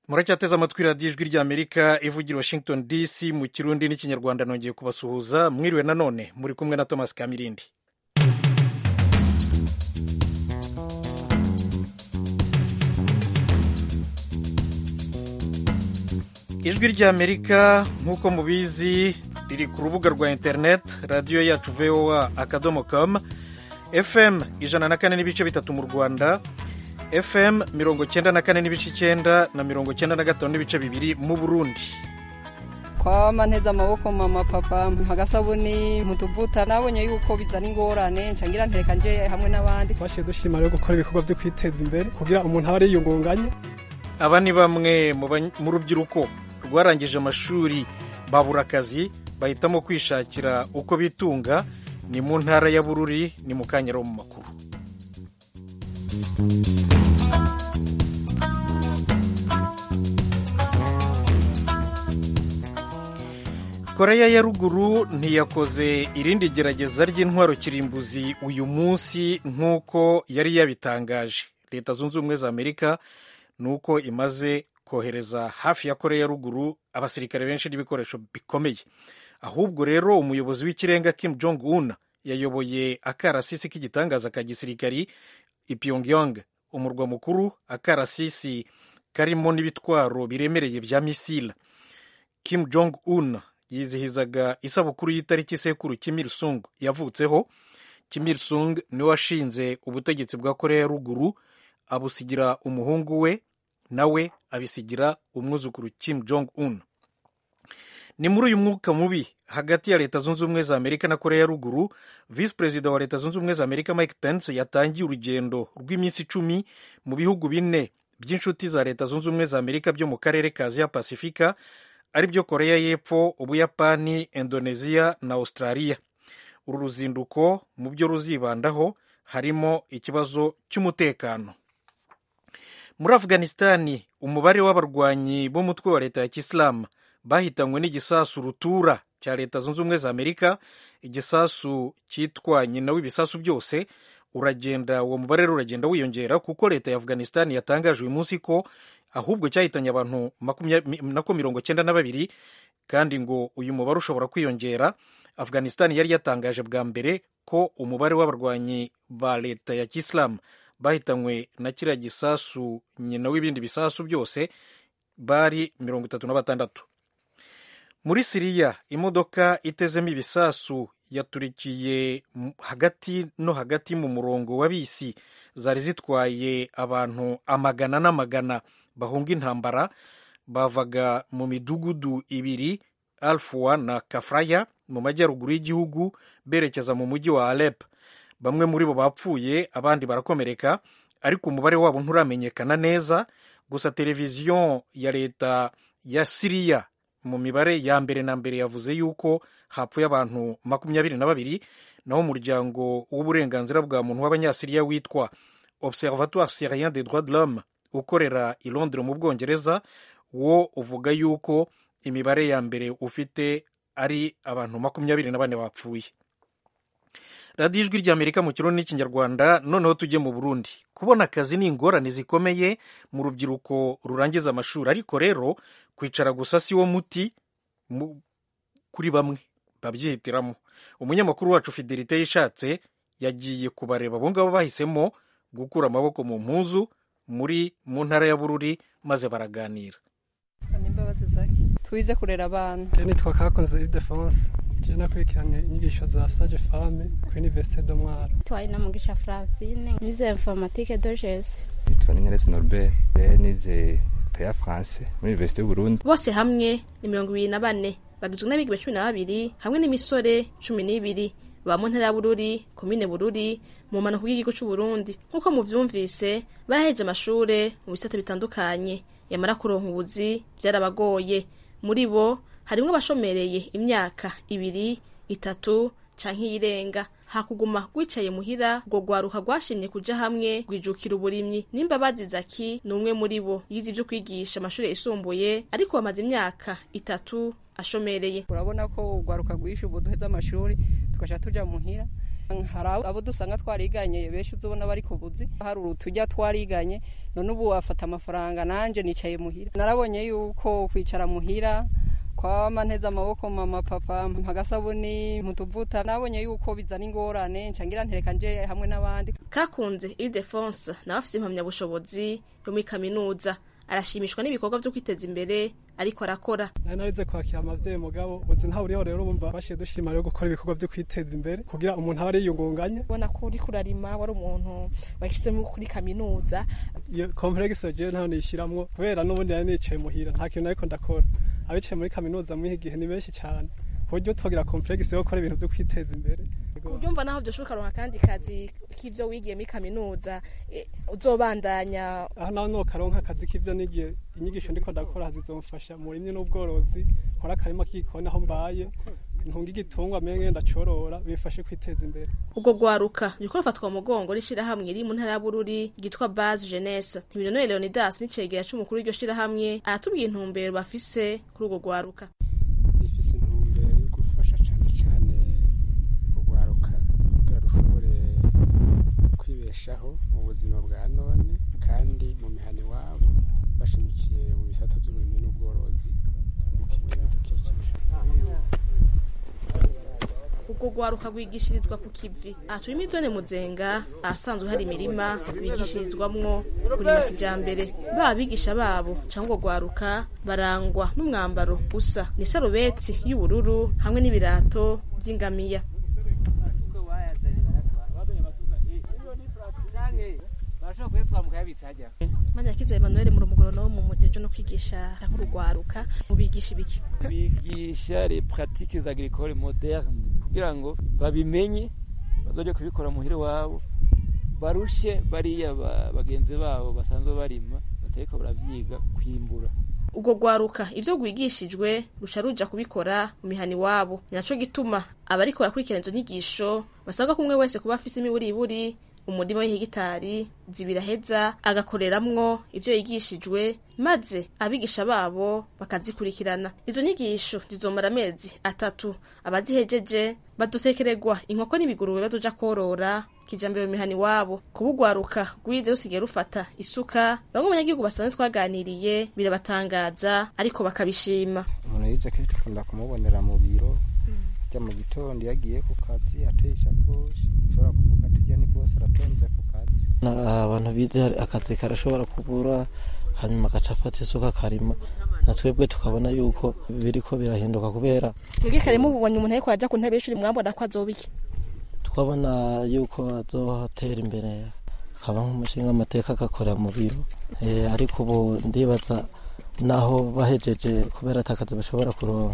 muracyateze amatwi radiyo ijwi ry'amerika ivugira washington dc mu kirundi n'ikinyarwanda nongeye kubasuhuza mwiriwe nanone muri kumwe na thomas kamirindi ijwi ry'amerika nk'uko mubizi riri ku rubuga rwa interineti radiyo yacu voa akadomo com fm ijana na kane n'ibice bitatu mu rwanda fm mirongo cyenda na kane n'ibice icyenda na mirongo cyenda na gatanu n'ibice bibiri mu burundi kwama nteze amaboko mama papa agasabuni mu tuvuta nabonye yuko bizana ingorane ncangira nteka nje hamwe n'abandi twashiye dushima rero gukora ibikorwa byo kwiteza imbere kugira umuntu abe ariyungunganye aba ni bamwe mu rubyiruko rwarangije amashuri babura akazi bahitamo kwishakira uko bitunga ni mu ntara ya bururi ni mu kanyaro mu makuru koreya ya ruguru ntiyakoze irindi gerageza ry'intwaro kirimbuzi uyu munsi nk'uko yari yabitangaje leta zunze ubumwe za amerika ni uko imaze kohereza hafi ya koreya ya ruguru abasirikare benshi n'ibikoresho bikomeye ahubwo rero umuyobozi w'ikirenga kim jong un yayoboye akarasisi k'igitangaza ka gisirikari i pyongyang umurwa mukuru akarasisi karimo n'ibitwaro biremereye bya misila kim jong un yizihizaga isabukuru y'itariki sekuru Kim Il Sung yavutseho Kim Il Sung niwe washinze ubutegetsi bwa koreya ya ruguru abusigira umuhungu we nawe abisigira umwuzukuru Kim Jong Un ni muri uyu mwuka mubi hagati ya leta zunze ubumwe za amerika na koreya ya ruguru visi perezida wa leta zunze ubumwe za amerika mike pence yatangiye urugendo rw'iminsi icumi mu bihugu bine by'inshuti za leta zunze ubumwe za amerika byo mu karere ka aziya pasifika ari byo koreya y'epfo ubuyapani indoneziya na australia uru ruzinduko mu byo ruzibandaho harimo ikibazo cy'umutekano muri afghanistani umubare w'abarwanyi b'umutwe wa leta ya kisilamu bahitanywe n'igisasu rutura cya leta zunze ubumwe za amerika igisasu cyitwa nyina w'ibisasu byose uragenda uwo mubare rero uragenda wiyongera kuko leta ya afghanistan yatangaje uyu munsi ko ahubwo cyahitanye abantu nako mirongo cyenda na babiri kandi ngo uyu mubare ushobora kwiyongera afghanistan yari yatangaje bwa mbere ko umubare w'abarwanyi ba leta ya kisilamu bahitanywe na kiriya gisasu nyina w'ibindi bisasu byose bari mirongo itatu na batandatu muri siriya imodoka itezemo ibisasu yaturikiye hagati no hagati mu murongo wa bisi zari zitwaye abantu amagana n'amagana bahunga intambara bavaga mu midugudu ibiri alfuwa na kafraya mu majyaruguru y'igihugu berekeza mu mujyi wa alep bamwe muri bo bapfuye abandi barakomereka ariko umubare wabo nturamenyekana neza gusa televiziyo ya leta ya siriya mu mibare ya mbere na mbere yavuze yuko hapfuye abantu makumyabiri na babiri naho umuryango w'uburenganzira bwa muntu w'abanyasiriya witwa observatoire syrien des droits de l'homme ukorera i londres mu bwongereza wo uvuga yuko imibare ya mbere ufite ari abantu makumyabiri na bane bapfuye radiyo ijwi ry'amerika mu kirundi n'ikinyarwanda noneho tujye mu burundi kubona akazi ni ingorane zikomeye mu rubyiruko rurangiza amashuri ariko rero kwicara gusa si wo muti kuri bamwe babyihitiramo umunyamakuru wacu fidelite yishatse yagiye kubareba abo ngabo bahisemo gukura amaboko mu mpuzu muri mu ntara ya bururi maze baraganira twize kurera abana nitwa kakonze idefonse je nakurikiranye inyigisho za sage femme ku universite de mwaro twaye na mugisha francine nize informatique doges nitwa ningeretse norbert nize peya france muri universite y'uburundi bose hamwe ni mirongo ibiri na bane bagizwe n'abigibe cumi na babiri hamwe n'imisore cumi n'ibiri ba mu ntara ya bururi komine bururi mu mpanuka bw'igihugu c'uburundi nk'uko muvyumvise baraheje amashure mu bisata bitandukanye yamara kuronka ubuzi vyarabagoye muri bo harimwo abashomereye imyaka ibiri itatu canke iyirenga hakuguma rwicaye muhira ngo rwaruka rwashimye kuja hamwe rwijukira uburimyi nimba bazizaki ni umwe muri bo yize ivyo kwigisha amashuri yisumbuye ariko bamaze imyaka itatu ashomereye urabona ko urwaruka rwishe ubu duheze amashuri tugaca tuja muhira hari abo dusanga twariganye benshi uzubona bari ku buzi hari urutujya twariganye none ubu wafata amafaranga nanje nicaye muhira narabonye yuko kwicara muhira kwama nteze amaboko mama papa mpagasabuni mutuvuta nabonye yuko bizana ingorane ncangira ntereka nje hamwe n'abandi kakunze Ildefonse nawe afise impamyabushobozi yo muri kaminuza arashimishwa n'ibikorwa vyo kwiteza imbere ariko arakora nari narize kwakira amavyeyi mugabo uzi ntawe uriho rero bumva bashiye dushima rero gukora ibikorwa vyo kwiteza imbere kugira umuntu aba ariyungunganya ubona ko uriko urarima wari umuntu washyizemo kuri kaminuza iyo complexe jewe ntaho niyishiramwo kubera n'ubundi nari nicaye muhira nta kintu ariko ndakora abicaye muri kaminuza muri iki gihe ni benshi cyane ku buryo twogira complexe yo gukora ibintu vyo kwiteza imbere kubyumva naho byoshoboka ronka kandi kazi k'ivyo wigiye muri kaminuza eh, uzobandanya aho naho nokaronka akazi k'ivyo nigiye inyigisho ndiko ndakora zizomfasha mu burimyi n'ubworozi nkora akarima k'igikoni aho mbaye ntunga igitungwa menye ndacorora bifashe kwiteza imbere ubwo gwaruka riko rufatwa mu mugongo n'ishirahamwe riri mu ntara ya Bururi ryitwa Base Jeunesse Ntibinonere Leonidas n'icegera c'umukuru w'iryo shirahamwe aratubwiye intumbero bafise kuri ubwo gwaruka rifise intumbero yo gufasha cane cane urwaruka kugira rushobore kwibeshaho mu buzima bwa none kandi mu mihana iwabo bashimikiye mu bisata vy'uburimyi n'ubworozi gukingira ibidukikije ubwo gwaruka rwigishirizwa ku kivi aha turi muri zone muzenga ahasanzwe hari imirima bigishirizwamwo kurima kijambere baba abigisha babo cyangwa ubwo gwaruka barangwa n'umwambaro usa ni sarubeti y'ubururu hamwe n'ibirato vy'ingamiya manyakiza Emmanuel muri umugorono wo mu mujeje no kwigisha nk'urugwaruka mubigisha ibiki bigisha les pratiques agricoles modernes kugira ngo babimenye bazoje kubikora muhira wabo barushe bariya ba- bagenzi babo basanzwe barima batariko baravyiga kwimbura ubwo gwaruka ivyo rwigishijwe ruca ruja kubikora mu mihana iwabo ni naco gituma abariko barakurikirana izo nyigisho basabwa ko umwe wese kuba afise imiburiburi umurima w'ihegitari zibiri aheza agakoreramwo ivyo yigishijwe maze abigisha babo bakazikurikirana izo nyigisho zizomara amezi atatu abazihejeje badutekererwa inkoko n'ibigurube bazoja korora kijambere mu mihana iwabo kubugwaruka rwize rusigaye rufata isuka bamwe mu banyagihugu basanzwe twaganiriye birabatangaza ariko bakabishima umuntu yize kenshi ukunda kumubonera mu biro ajya mu gitondo iyo agiye ku kazi ateye isakoshi ushobora kuvuga ati ujya ni bose aratonze ku kazi abantu bize hari akazi karashobora kubura hanyuma agaca afata isuka akarima na twebwe tukabona yuko biriko birahinduka kubera mwebwe kare mubonye umuntu ariko aja ku ntebe y'ishuri mwabona ko azoba iki twabona yuko azohatera imbere akaba nk'umushinga amateka agakorera mu biro Eh, ariko ubu ndibaza naho bahejeje kubera atakazi bashobora kuronka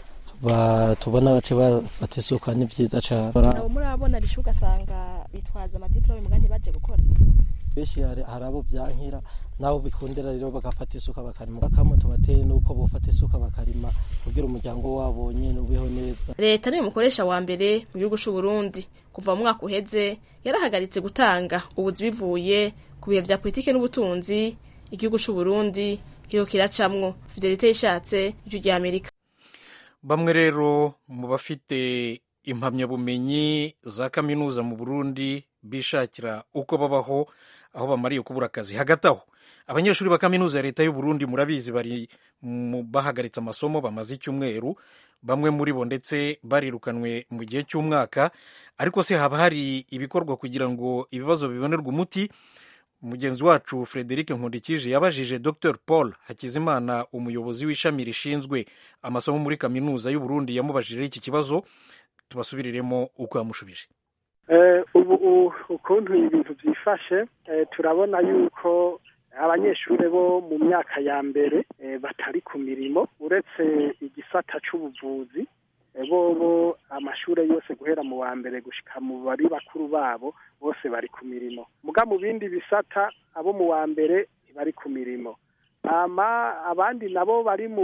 ba- tubona bace bafata isuka ni vyiza cane nabo murabona bishe ugasanga bitwaza amadiplome muga ntibaje gukora benshi hari hari abo byankira nabo bikundira rero bagafata isuka bakarima akamo tubateye nuko bofata isuka bakarima kugira umuryango wabo nyene ubeho neza leta niwe mukoresha wa mbere mu gihugu c'u Burundi kuva mu mwaka uheze yarahagaritse gutanga ubuzi bivuye ku bihe vya politike n'ubutunzi igihugu c'u Burundi kiriko kiracamwo fidelite yishatse ijwi rya Amerika bamwe rero mu bafite impamyabumenyi za kaminuza mu burundi bishakira uko babaho aho bamariye kubura akazi hagati aho abanyeshuri ba kaminuza ya leta y'u Burundi murabizi bari mu- bahagaritse amasomo bamaze icyumweru bamwe muri bo ndetse barirukanwe mu gihe cy'umwaka ariko se haba hari ibikorwa kugira ngo ibibazo bibonerwe umuti mugenzi wacu frederic nkundikije yabajije dr paul hakizimana umuyobozi w'ishami rishinzwe amasomo muri kaminuza y'u Burundi yamubajije iki kibazo tubasubiriremo uko yamushubije Eh, ubu u- ukuntu ibintu byifashe eh, turabona yuko abanyeshuri bo mu myaka ya mbere eh, batari ku mirimo uretse igisata c'ubuvuzi eh, bobo amashure yose guhera mu wa mbere gushika mu bari bakuru babo bose bari ku mirimo muga mu bindi bisata abo mu wa mbere ntibari ku mirimo hama abandi nabo bari mu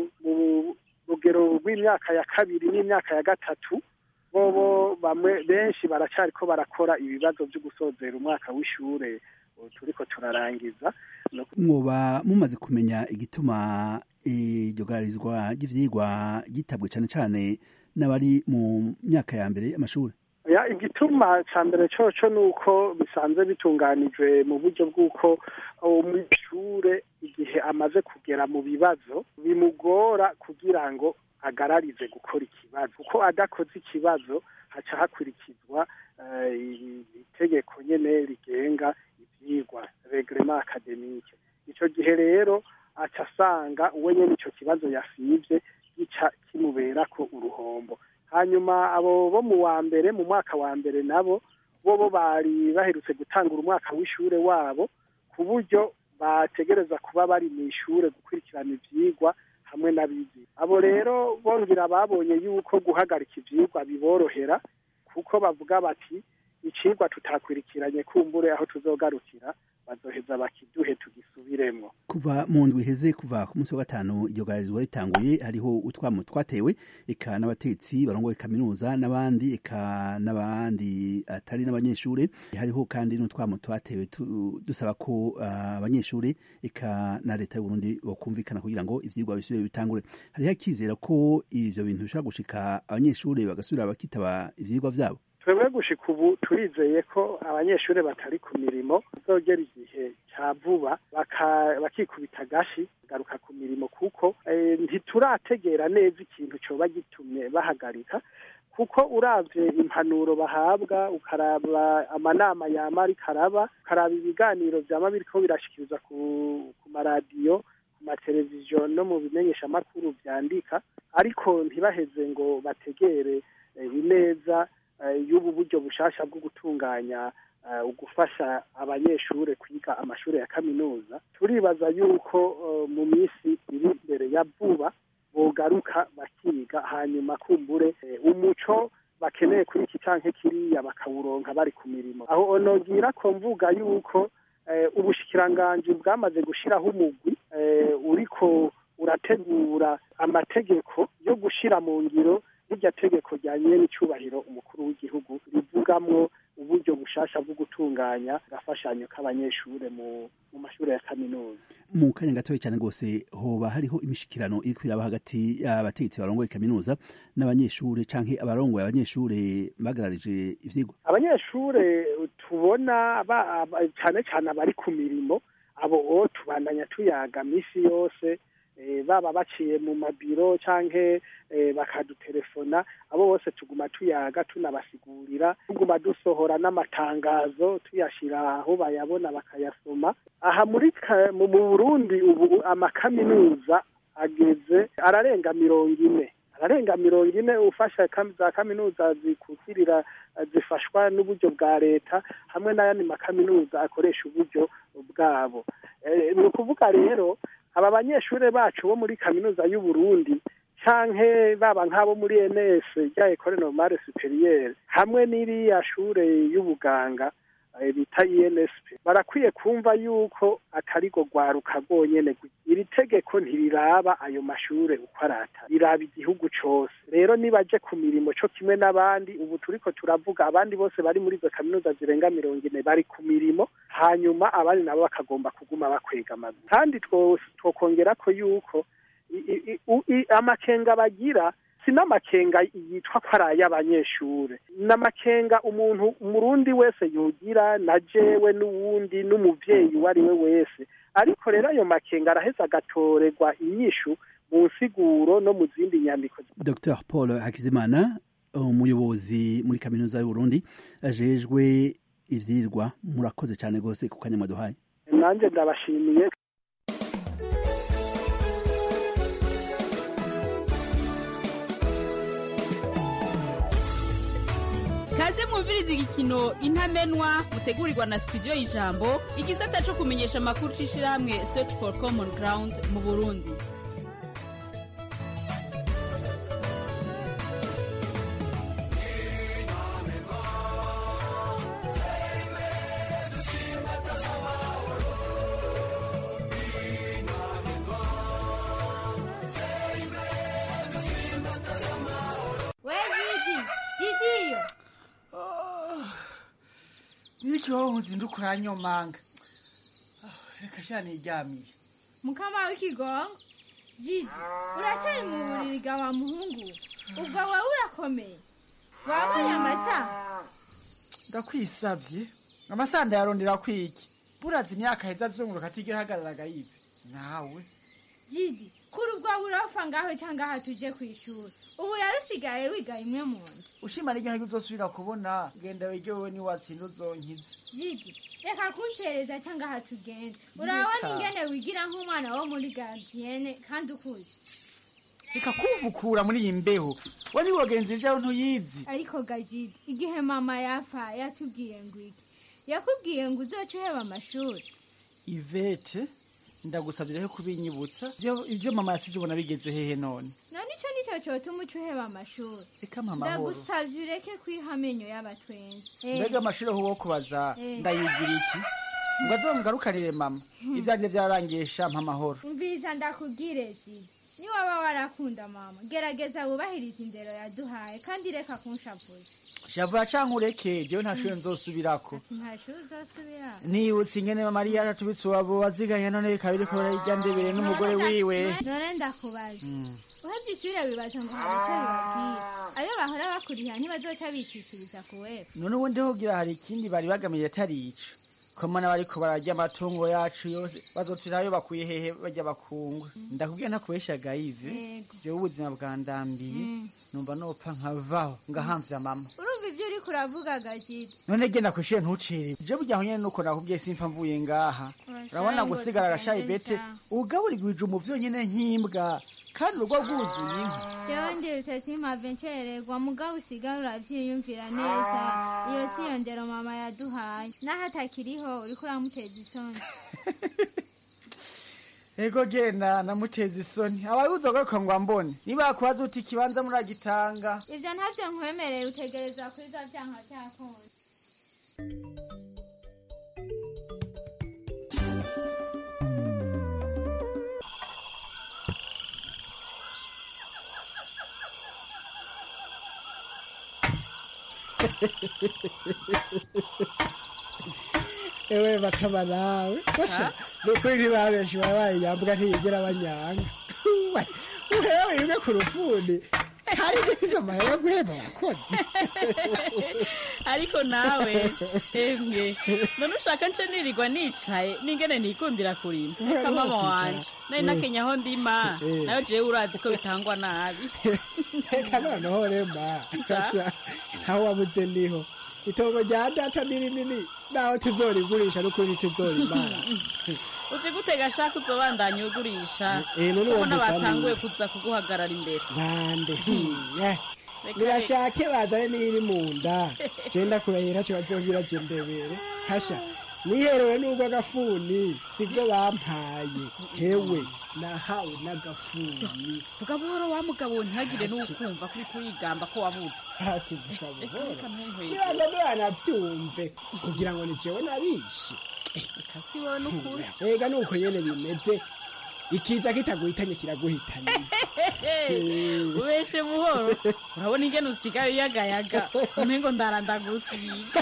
mu rugero rw'imyaka ya kabiri n'imyaka ya gatatu bobo bamwe benshi baracariko barakora ibibazo byo gusozera umwaka w'ishure ubu turiko turarangiza No ku- mwoba mumaze kumenya igituma iryo garizwa ry'ivyigwa gitabwe cane cane n'abari mu myaka ya mbere y'amashuri ya igituma ca mbere coco ni uko bisanzwe bitunganijwe mu buryo bw'uko umwishure igihe amaze kugera mu bibazo bimugora kugira ngo agararize gukora ikibazo kuko adakoze ikibazo haca hakurikizwa itegeko nyene rigenga ivyigwa regrema akademike ico gihe rero aca asanga uwe nyene ico kibazo yasivye gica kimuberako uruhombo hanyuma abo bo mu wa mbere mu mwaka wa mbere nabo bo bo bari baherutse gutangura umwaka w'ishure wabo ku buryo bategereza kuba bari mu ishure gukurikirana ivyigwa hamwe n'abizi abo rero bongera babonye yuko guhagarika ivyigwa biborohera kuko bavuga bati icigwa tutakurikiranye kumbure aho tuzogarukira bazoheza bakiduhe tugisubiremwo kuva mu ndwi iheze kuva ku munsi wa gatanu iryo gararizwa ritanguye hariho utwamo twatewe eka n'abatetsi barongoye kaminuza n'abandi eka n'abandi atari n'abanyeshure hariho kandi n'utwamo twatewe dusaba ko abanyeshure eka na leta y'uburundi bokumvikana kugira ngo ivyigwa bisubire bitangure hariho akizera ko ivyo bintu bishobora gushika abanyeshure bagasubira bakitaba ivyigwa vyabo twebwe gushika ubu turizeye ko abanyeshuri batari ku mirimo bazogera igihe cya vuba bakikubita agashi bagaruka ku mirimo kuko ntiturategera neza ikintu coba gitumye bahagarika kuko uravye impanuro bahabwa ukaraba amanama yama ariko araba ukaraba ibiganiro vyama biriko birashikirizwa ku, ku maradiyo ku mateleviziyo no mu bimenyeshamakuru vyandika ariko ntibaheze ngo bategere ineza y'ubu buryo bushasha bwo gutunganya ugufasha abanyeshure kwiga amashuri ya kaminuza turibaza yuko mu minsi iri imbere ya vuba bogaruka bakiga hanyuma kumbure umuco bakeneye kuri iki canke kiriya bakawuronka bari ku mirimo aho onogira ko mvuga yuko ubushikiranganji bwamaze gushiraho umugwi uriko urategura amategeko yo gushira mu ngiro rirya tegeko rya nyene icubahiro umukuru w'igihugu rivugamwo uburyo bushasha bwo gutunganya agafashanyo k'abanyeshure mu mu mashure ya kaminuza mu kanya gatoya cyane rwose hoba hariho imishikirano iri kwiraba hagati y'abategetsi barongoye kaminuza n'abanyeshure canke abarongoye abanyeshure bagararije ivyigwa abanyeshure tubona cane cane abari ku mirimo abo tubandanya tuyaga misi yose baba baciye mu mabiro canke bakadutelefona abo bose tuguma tuyaga tunabasigurira tuguma dusohora n'amatangazo tuyashira aho bayabona bakayasoma aha muri mu Burundi ubu amakaminuza ageze ararenga mirongo ine ararenga mirongo ine ufasha za kaminuza zikukirira zifashwa n'uburyo bwa leta hamwe n'ayandi makaminuza akoresha uburyo bwabo ni ukuvuga rero aba banyeshure bacu bo muri kaminuza y'u Burundi canke baba nk'abo muri ENS rya Ecole Normale Supérieure hamwe n'iriya shure y'ubuganga bita INSP barakwiye kumva yuko atari go gwaruka rwonyene iri tegeko ntiriraba ayo mashure uko arata riraba igihugu cose rero nibaje ku mirimo co kimwe n'abandi ubu turiko turavuga abandi bose bari muri izo kaminuza zirenga mirongo ine bari ku mirimo hanyuma abandi nabo bakagomba kuguma bakwega amaguru kandi twokongera ko yuko amakenga bagira si n'amakenga yitwa ko ari ay'abanyeshure n'amakenga umuntu umurundi wese yogira na jewe n'uwundi n'umuvyeyi uwo ari we wese ariko rero ayo makenga araheza agatorerwa inyishu mu nsiguro no mu zindi nyandiko dr paul hakizimana umuyobozi muri kaminuza y'uburundi ajejwe ivyirwa murakoze cyane rwose ku kanya mwaduhaye nanjye ndabashimiye kaze mwumviriza igikino intamenwa mutegurirwa na studio y'ijambo igisata co kumenyesha amakuru c'ishirahamwe search for common ground mu burundi n'ikibaho uzinduka uranyomanga reka sha niryamiye mukama w'ikigongo jidi uracyari mu buriri bwa wa muhungu ubwo wowe urakomeye wabonye amasaha ndakwisavye amasanda yarondera kwiki buraza imyaka heza azunguruka atigera ahagararaga yive nawe jidi kuri ubwo burofa ngaho cyangwa aha tuje ku ishuri ubu rero usigaye wiga imwe mu nda ushima n'iryo ntabwo uzosubira kubona genda wige wowe niwatsinda uzonkiza jidi reka kuncereza cyangwa aha tugenda urabona ingene wigira nk'umwana wo muri gardiyene kandi ukuze reka kuvukura muri iyi mbeho we niwogenzi ejo ntuyizi ariko gajidi igihe mama yapfa yatubwiye ngo iki yakubwiye ngo uzoce uheba amashuri ivete ndagusabye rero kubinyibutsa Ibyo- ibyo mama yasize ubona bigeze hehe none none ico nico cotuma uca uheba amashuri reka mama horo ndagusavye ureke kwiha amenyo y'abatwenzi Eh, mbega amashuri aho wo kubaza Eh. ndayigira iki ngo azongarukanire mama ibyanjye byararangiye shampa amahoro mviza ndakubwire jidi niwaba warakunda mama gerageza wubahirize indero yaduhaye kandi reka kunshavuza shavura canke ureke jewe nta shuri nzosubirako ati nta shuri uzosubira nibutse ingene mariya aratubitse uwabo waziganya none bikaba biriko bararya ndebere n'umugore wiwe none ndakubaza Mm. uhevye ishure wibaza ngo hari ico bibabwira ayo bahora bakuriha ntibazoca bicishiriza ku wefu none ubundi hogira hari ikindi bari bagamiye atari ico komana bariko bararya amatungo yacu yose bazotirayo bakuye hehe barya bakungwe ndakubwira ntakubeshaga ive Yego. jewe ubuzima bwandambiye numva nopfa nkavaho ngahamvya mama urumva ivyo uriko uravuga gajidi none genda kwishure ntucere je burya aho nyene nuko nakubwiye simfa mvuye ngaha urabona ngo gusigara agashayi tugende bete nca. ugaburigwije umu vyonyene nk'imbwa kandi urugo rwuzuye inka jewe ndirutse simpave ncererwa mugabo usigaye uravyiyumvira neza iyo si yo ndero mama yaduhaye naho atakiriho uriko uramuteza isoni ego genda namuteza isoni ababuze agaruka ngo ambone niba kubaza uti ikibanza muragitanga ivyo ntavyo nkwemereye utegereza kwiza vyanka vyakunze ewe bakaba nawe basha nukuri ntibabenshi babaye nyambwa ntiyigera banyanga uhewe imwe ku rufundi hari n'izo amahera yo guhemba abakozi ariko nawe emwe none ushaka nce nirirwa nicaye n'ingene nikundira kurima reka mama wanje nari nakenya aho ndima Eh. nayo jewe urazi ko bitangwa nabi reka noneho rema sasha aho wabuze niho itongo rya data ni rinini naho tuzorigurisha n'ukuri tuzorimara uzi gute gashaka uzobandanya ugurisha Eh, none uwo ubona muzani- batanguye kuza kuguhagarara imbere bande Eh, Reka nibashake bazane n'iri mu nda jenda kurahira cyo bazongira je ndebere hasha niherewe n'ubwo agafuni sibwo bampaye hewe nahawe n'agafuni vuga buhoro wa mugabo ntihagire n'ukumva kuri kurigamba ko wabuze ati vuga buhoro reka ntunkwege niba ndabona navyumve kugira ngo ni jewe nabishe reka si wowe n'ukuri ega nuko nyene bimeze ikiza kitaguhitanye kiraguhitanye ubeshe buhoro urabona ingene usigaye uyagayaga umengo ndarandagusiga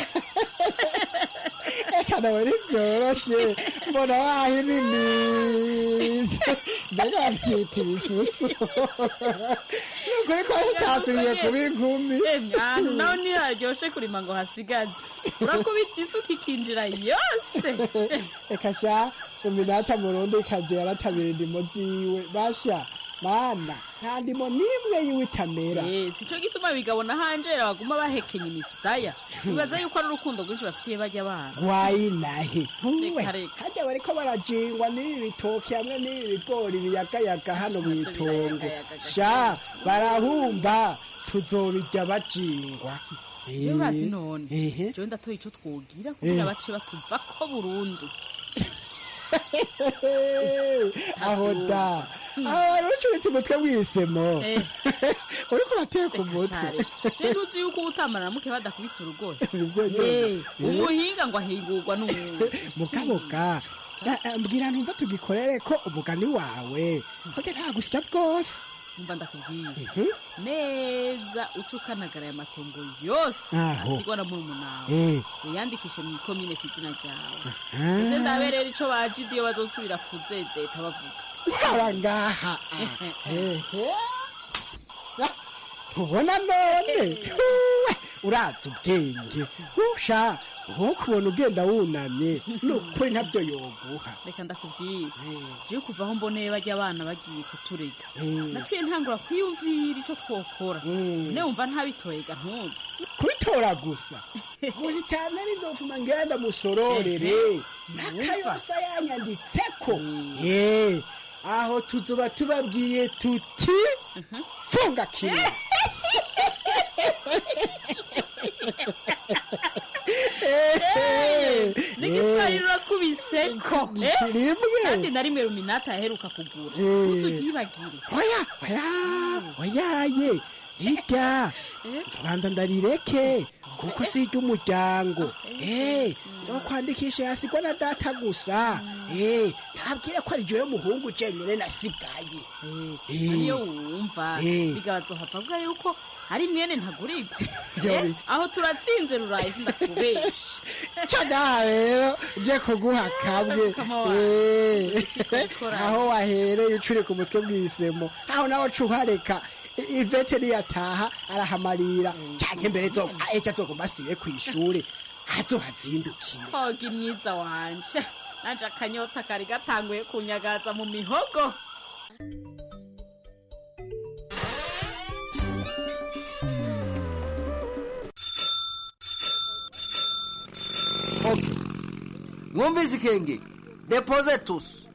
eka nawe ntivyoroshe mbona wahininize mbega bavyita ibisusu nukuri ko hitasubiye kuba inkumi ahantu naho ntiharyoshe kurima ngo hasigaze urakubita isuka ikinjira yose reka sha uminata murundi kazi yaratabira indimo ziwe basha mana nta ndimo n'imwe yiwe itamera Eh, sico gituma bigabona hanjera baguma bahekenya imisaya bibaza yuko ari urukundo rwinshi bafitiye bajya bana wayinahe ntuwe Reka, reka. hajya bariko barajingwa n'ibi bitoki hamwe n'ibi bigori biyagayaga hano mu itongo sha barahumba tuzobirya bajingwa iyo urazi none ehe jewe ndatoye ico twogira kugira Eh. bace batuvako burundu aho da aho wari ucuritse umutwe w'isemo Eh. uriko urateka umutwe rero uzi yuko utamara muke badakubita urugohe Sivyo nyene. Eh, Eh. umuhinga ngo ahingurwa n'umuntu mukaboga na- eh, mbwira ntumva tugikorere ko umugani wawe burya nta gusya bwose umva ndakubwiye neza uca ukanagara aya matongo yose Aho. asigwa na murumunawe Eh. uyandikishe mu ikomine ku izina ryawe Ah. ese ndaberera ico bajidi iyo bazosubira kuzezeta bavuga haba ngaha ehe ntubona none Huwe, uraza ubwenge usha nko kubona ugenda wunamye ni ukuri ntabyo yoguha reka ndakubwira jewe kuva aho mboneye bajya abana bagiye kuturega naciye ntangura kwiyumvira ico twokora ne wumva ntabitoyega ntuzi kubitora gusa muzitane n'inzofuma ngenda musororere n'akayosa yanyanditseko Eh, aho tuzoba tubabwiye tuti funga kimwe n'igiswahili urakubiseko eh? rimwe. kandi na rimwe ruminata yaheruka kugura Eh. ntuzugibagire oya oya oyaye hirya nzobanza ndarireke kuko si iry'umuryango Eh, nzokwandikisha yasigwa na data gusa Eh, ntabwire ko ari jewe muhungu jenyine nasigaye Eh. niyo wumva Eh. bigabazohava avuga yuko ari mwene ntagurirwa Yobi. Eh, aho turatsinze ruraye sindakubesha cyo nawe rero je kuguha kamwe Eh, aho wahereye ucuri ku mutwe bw'isemo aho nawe cuhareka I- ivete niyataha arahamarira canke mbere zo eca azogomba asibe kw'ishure azohazindukira koga mwiza wanje nanje akanyota kari gatanguye kunyagaza mu mihogo mwumvise ikenge depoze tusi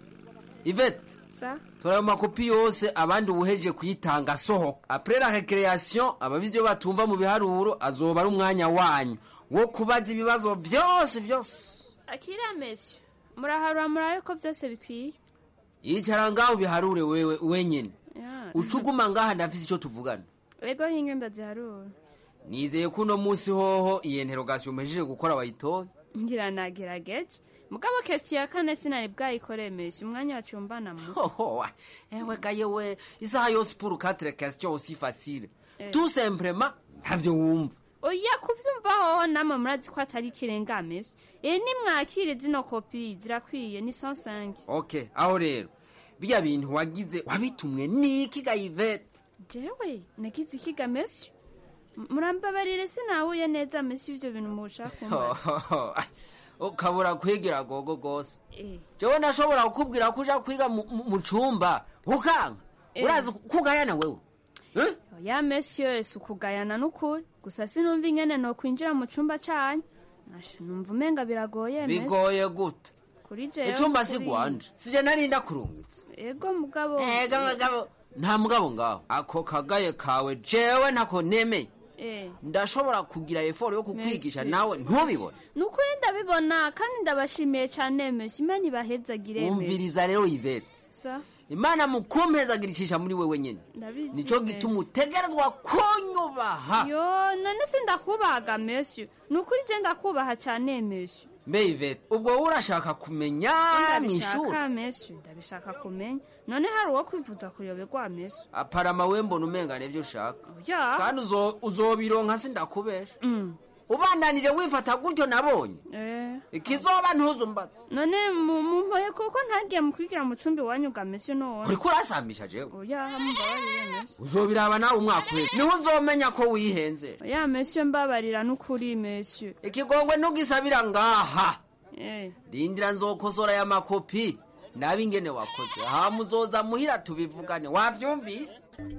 ivete sa tora ayo makopi yose abandi ubuhejeje kuyitanga asohoka apre la recreation ababizi iyo batumva mu biharuro azoba ari umwanya wanyu wo kubaza ibibazo vyose vyose akira mesyo muraharura murabe ko byose bikwiye yicara ngaho biharure wewe wenyene Ya. uca uguma ngaha ndafise ico tuvugana ego hinge ndaziharura nizeye ko uno munsi hoho iyi interogasiyo mpejeje gukora wayitoye ngira nagerageje mugabo kesi ya kane sinari bwayikoreye mesyo umwanya wacumbana mu hoho ewe gaye we isaha yose pour quatre questions aussi facile Eh. tout simplement ntavyo wumva oya kuvyumva hoho namwe murazi ko atari ikirenga mesyo iyi nimwakire zino kopi zirakwiye ni 105 ok aho rero biya bintu wagize wabitumwe niki gayivete jewe nagize ikiga mesyo M- murambabarire sinahuye neza mesyo ivyo bintu mushaka kumbaza ukabura kwigira gogo gose Eh. jewe nashobora kukubwira ko uja kwiga mu- mu mu cumba ukanga Eh. urazi kugayana wewe Eh? oya mesyo si ukugayana n'ukuri gusa sinumva ingene nokwinjira mu cumba canyu Asha, numva umenga biragoye mesyo bigoye gute kuri jewe icumba si kuri- gwanje sije narinda kurungitse ego mugabo ega mugabo nta mugabo ngaho ako kagaye kawe jewe ntako nemeye Eh. ndashobora kugira eforo yo kukwigisha Merci. nawe ntubibone ni ukuri ndabibona kandi ndabashimiye cyane mesyo imana ibahezagire mesyo umviriza rero ivete sa imana mu kumpezagiricisha muri wewe nyene ndabizi nico gituma utegerezwa kunyubaha yo none sindakubahaga mesyo ni ukuri je ndakubaha cyane mesyo mbe ivete ubwo wowe urashaka kumenya mw'ishuri ndabishaka mesyo ndabishaka kumenya none hari uwo kwivuza kuyoberwa mesyo aparama we mbona umenga nivyo ushaka ya kandi uzo- uzobironka sindakubesha Mm. ubandanije wifata gutyo nabonye Eh. ikizoba ntuzumbatse none mu- mumpoye kuko ntagiye mu kwigira mu cumbi wanyu ga mesyo none uriko urasambisha jewe oya mumbabarire mesyo uzobiraba nawe umwaka uheze niho uzomenya ko wihenze oya mesyo mbabarira n'ukuri mesyo ikigongwe ntugisabira ngaha eh rindira nzokosora ya makopi nabe ingene wakoze hama uzoza muhira tubivugane wavyumvise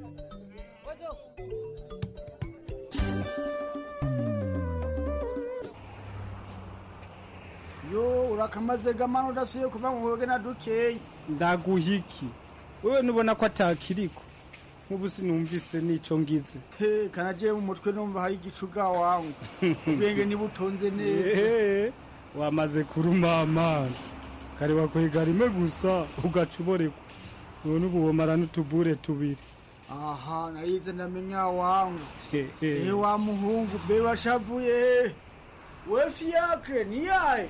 yo urakamaze gamana udasuye kuva mu buyoge na dukeyi ndaguhiki wewe nubona ko atakiriko nk'ubu sinumvise n'ico ngize he kanaje mu mutwe numva hari igicuga wangu ubwenge nibutonze neza Ehe, wamaze kurumamana kare wakwega rimwe gusa ugaca uborekwa none ubu womara n'utubure tubiri aha narize ndamenya wangu Hehe. ehe wa muhungu be washavuye we fiakre ni yaye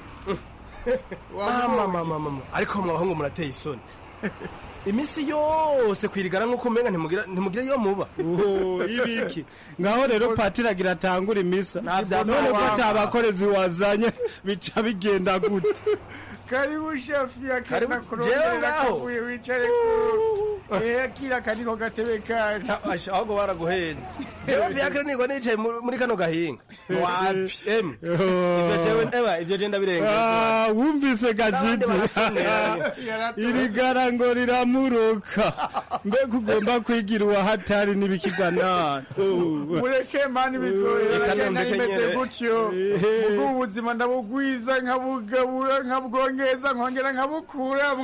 mama mama mama ariko mwabahungu murateye isoni iminsi yose kwirigara nk'uko umenga ntimugira ntimugira iyo muba Oho, ibiki ngaho rero patiri agira atangura imisa Ntabya none ko mama. ata bakorezi wazanye bica bigenda gute karibu shefi Karibu, jewe ngaho. wicare ku Eh, kira kaniko gatebe kanje Asha, ahubwo baraguhenze jewe vyakire niko nicaye muri muri kano gahinga wapi em ivyo jewe eba ivyo je ndabirengeje Ah, wumvise N'abandi gajiti barasonera. iri gara ngo riramuruka mbega ugomba kwigira uwahatari n'ibikigana mureke mani bizohera Reka nagenda nondeke nimeze nyene. gutyo Ehe. ubwo ubuzima ndabugwiza nkabugabura nkabwongeza nkongera nkabukuramwo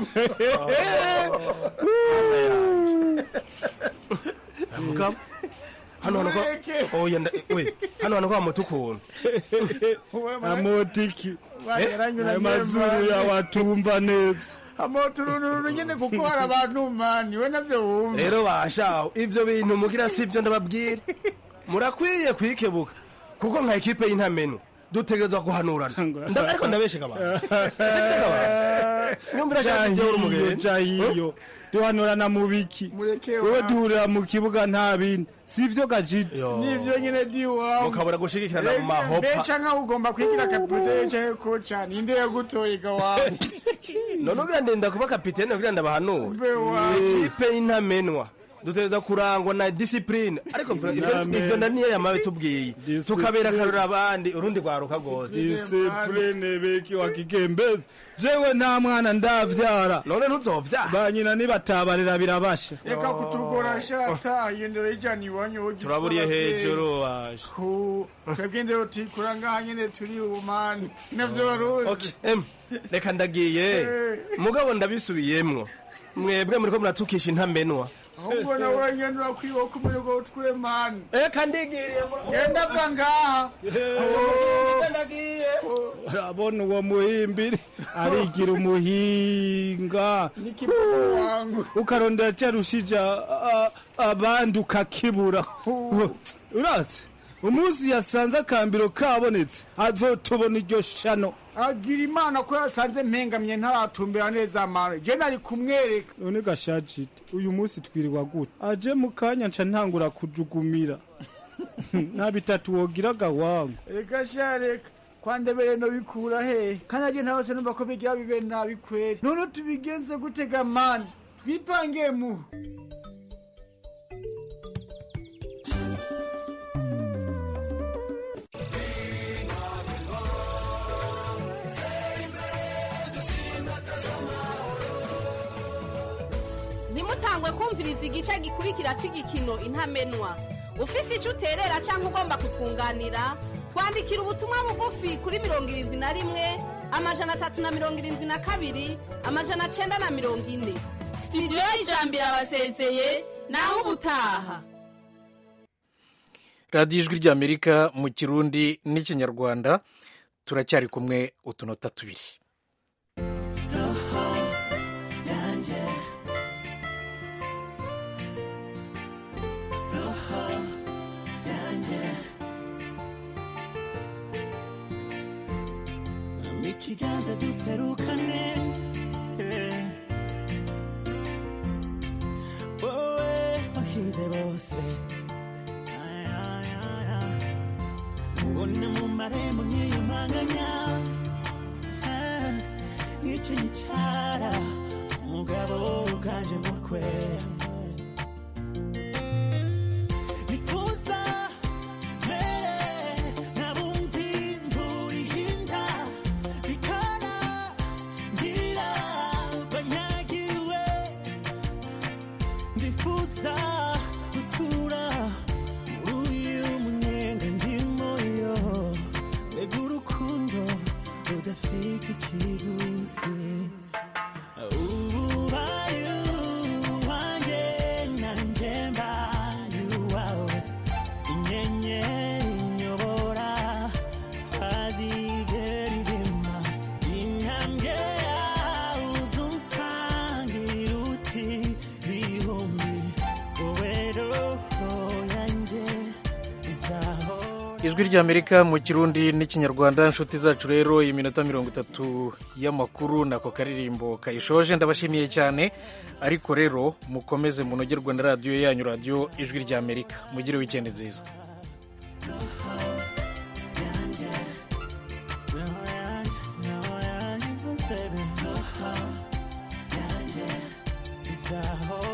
mugabo hano hano ko oya nda we hano hano ko amuta ukuntu amotiki Wageranyura ayo mazuru nyemba. yawe atumva neza amoturununu nyene kuko hari abantu mani we navyo wumva rero bashaho ivyo bintu mugira sivyo ndababwira murakwiye kwikebuka kuko nka ekipe y'intamenwa dutegerezwa guhanurana Nda- ariko ndabesheka abantu sibyo abantu nyumvira shaka ibyo uri jahiyo umugeni jahiyo duhanurana mu biki Mureke wowe wa- duhurira mu kibuga nta bindi sivyo gajiti nivyo nyene diwawe mukabura gushigikirana mu mahopa beca nkaho ugomba kwigira kapitene canke koca ninde yagutoye gawawe none ugira ndenda kuba kapitene kugira ndabahanura Mbe wawe. ikipe y'intamenwa dutegereza kurangwa na disipurine ariko ivyo- Amen. ivyo ndaniye yamabe tubwiye tukabera akarora abandi urundi rwaruka rwose disipurine beki wa kigembezi jewe nta mwana ndavyara none ntuzovyara banyina nibatabarira birabasha reka kutugora shata yendera ijana iwanyu wogira turaburiye usaba hejuru waje ku twebwe ndero tikura ngaha nyene turi ubumani navyo baruzi Okay, em, reka ndagiye mugabo ndabisubiyemwo mwebwe muriko muratukisha intamenwa ahubwo nawe nyene urakwiba ko umurego utwe mani eka ndigiriye genda va ngaha urabona uwo muhimbiri arigira umuhinga nikibogo wangu ukarondera carushija a- abandi ukakibura urazi umunsi yasanze akambiro kabonetse azotubona iryo shano agira imana ko yasanze mpengamye ntaratumbera neza mani je nari kumwereka none gashajite uyu munsi twirirwa gute aje mu kanya nca ntangura kujugumira nta bitatu wogiraga wangu reka sha reka kwandebere no bikura he kandi aje ntawose numva ko bigira bibe nabi kweri none tubigenze gutega mani twipangiye mu ntimutangwe kumviriza igice gikurikira cy'igikino intamenwa ufise icyo uterera cyangwa ugomba kutwunganira twandikira ubutumwa bugufi kuri mirongo irindwi na rimwe amajana atatu na mirongo irindwi na kabiri amajana cyenda na mirongo ine sitidiyo y'ijambo irabasezeye naho ubutaha radiyo ijwi ry'amerika mu kirundi n'ikinyarwanda turacyari kumwe utunota tubiri yanjye roho yanjye mu ikiganza duserukane eh. wowe wahize bose Ay, ay, ay, ay. ubona mu marembo nkiyumanganya Ah, nk'icyo gicara umugabo uganje mukwe nituza mere nabumvi imvura ihinda bikana ngira banyagiwe ndifuza gutura muri uyu munyenga ndimo yo mbega urukundo rudafite ikiguzi ubaye uwanjye nanjye mbaye uwawe inyenyeri inyobora tazigera izima intambwe yawe uzunsangira uti bihumbi wowe roho yanjye izaho ijwi ry'amerika mu kirundi n'ikinyarwanda inshuti zacu rero iminota mirongo itatu y'amakuru nako karirimbo kayishoje ndabashimiye cyane ariko rero mukomeze munogerwe na radiyo yanyu radiyo ijwi ry'amerika mugire wikendi nziza Roho yanjye, baby. Roho yanjye, izaho